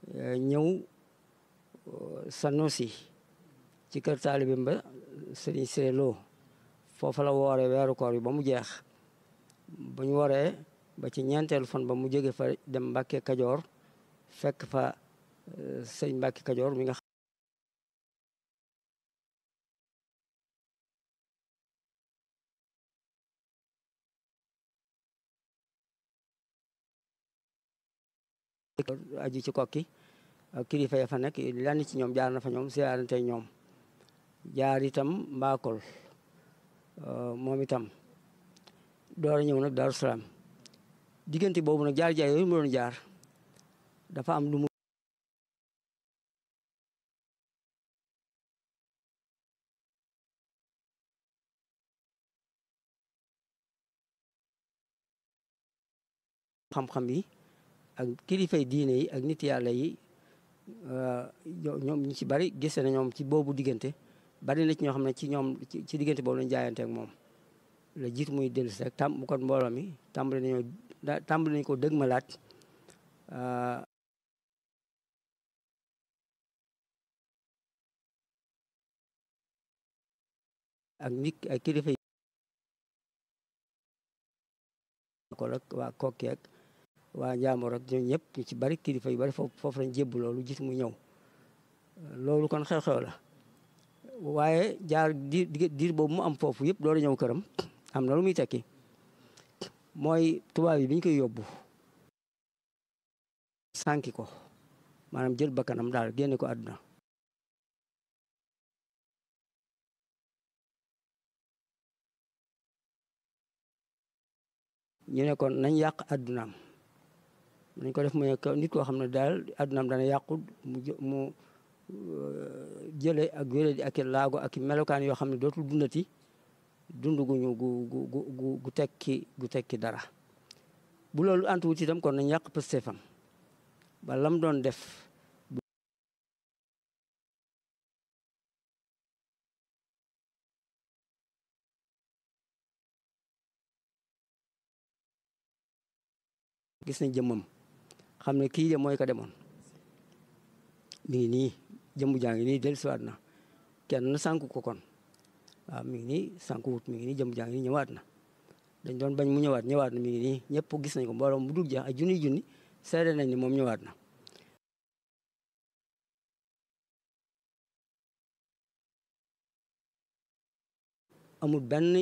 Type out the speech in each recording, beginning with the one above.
ñëw Sanusi ci kër taalibim ba Sëriñ Siré Lo foofa la wooree weeru koor yi ba mu jeex bu ñu waree ba ci ñeenteelu fan ba mu jóge fa dem Mbàkke Kajoor fekk fa sëñ Mbàkke Kajoor mi nga aju ci kokki ak kilifa ya fa nekk lenn ci ñoom jaar na fa ñoom siyaarante ñoom jaar itam mbaakol moom itam door a ñëw nag Daaru Salaam diggante boobu nag jaar jaay yooyu mu doon jaar dafa am lu mu xam-xam yi ak kilifay diine yi ak nit yàlla yi ñoom ñu ci bari gise na ñoom ci boobu diggante bari na ci ñoo xam ne ci ñoom ci diggante boobu lañu jaayante ak moom la jiitu muy dellu si rek tam bu kon mbooloo mi tàmbali nañoo tàmbali nañu ko dëgg ma laat ak nit ak kilifa yi ko rek waa kokki ak waa Njaamoor ak ñoom ñëpp ñu ci bari kilifa yu bari foofu foofu lañ jébbu loolu gis mu ñëw loolu kon xew-xew la waaye jaar diir diir boobu mu am foofu yëpp loolu ñëw këram am na lu muy tekki mooy tubaab yi bi ñu koy yóbbu sànki ko maanaam jël bakkanam daal génne ko àdduna ñu ne kon nañ yàq àddunaam nañ ko def mu nekk nit koo xam ne daal àddunaam dana yàqu mu mu jële ak wéré di ak i laago ak i melokaan yoo xam ne dootul dundati dund guñu gu gu gu gu tekki gu tekki dara bu loolu antuwut itam kon nañ yàq pëstéefam ba lam doon def gis nañ jëmmam xam ne kii de mooy ko demoon mi ngi nii jëmmu jaa ngi nii dellusiwaat na kenn sànku ko kon waaw mi ngi nii sànku wut mi ngi nii jëmmu jaa ngi nii ñëwaat na dañ doon bañ mu ñëwaat ñëwaat na mi ngi nii ñëpp gis nañ ko mbooloo mu dul jeex ay junni junni seede nañ ni moom ñëwaat na amul benn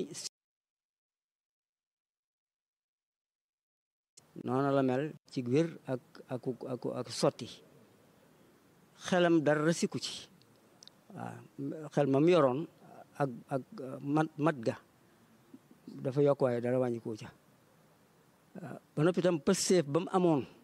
noonu la mel ci wér ak ak ak ak sotti xelam dara sikku ci waaw xel ma mu yoroon ak ak mat mat ga dafa yokk waaye dara wàññi ko ca ba noppi itam pëseef ba mu amoon